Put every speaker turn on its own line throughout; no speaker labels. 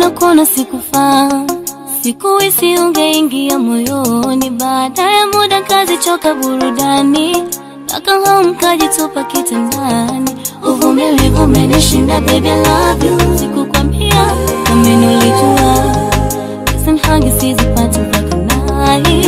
nakuona sikufaa, sikuhisi ungeingia moyoni. Baada ya muda kazichoka burudani, mpaka home kajitupa kitandani. Uvumilivu umenishinda baby, I love you. Sikukwambia kama nilijua, kiss and hug sizipati mpaka night.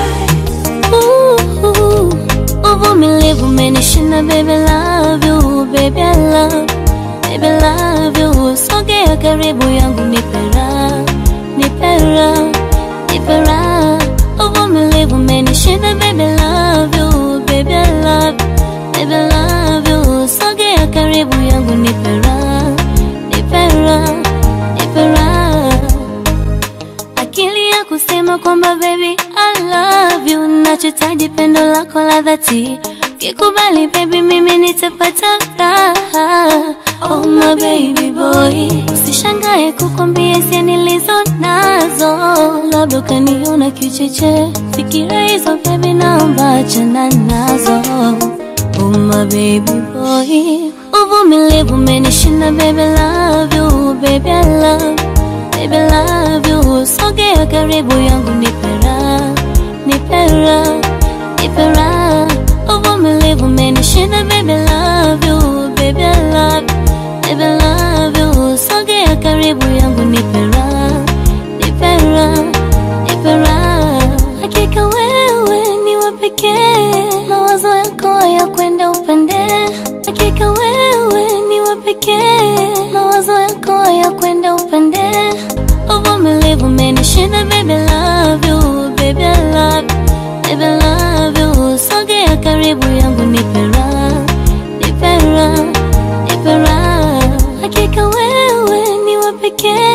Ooh, uvumilivu umenishinda baby, I love you, baby, I love, baby, I love you. Sogea karibu yangu nipera, nipera, nipera. Uvumilivu umenishinda baby, I love you, baby, I love, baby, I love you. Sogea karibu yangu nipera, nipera, nipera akili ya kusema kwamba baby I love you, nachotaji pendo lako la dhati. Kikubali baby, mimi nitapata raha. Oh my baby boy, usishangae kukwambia hisia nilizo nazo, labda ukaniona kicheche. Fikira hizo baby, naomba achana nazo. Oh my baby boy, uvumilivu umenishinda baby, I love you, baby I love Baby love you, sogea karibu yangu nipera, nipera, nipera. Uvumilivu umenishinda baby love you, baby I love, baby love you. Sogea karibu yangu nipera, nipera, nipera. Hakika wewe ni wa pekee, mawazo yako ya kwenda upande. Hakika wewe ni wa pekee, mawazo yako ya kwenda upande. Uvumilivu umenishinda baby, love you, baby, I love, baby, love you. Sogea karibu yangu nipera, nipera, nipera. Hakika wewe ni wa pekee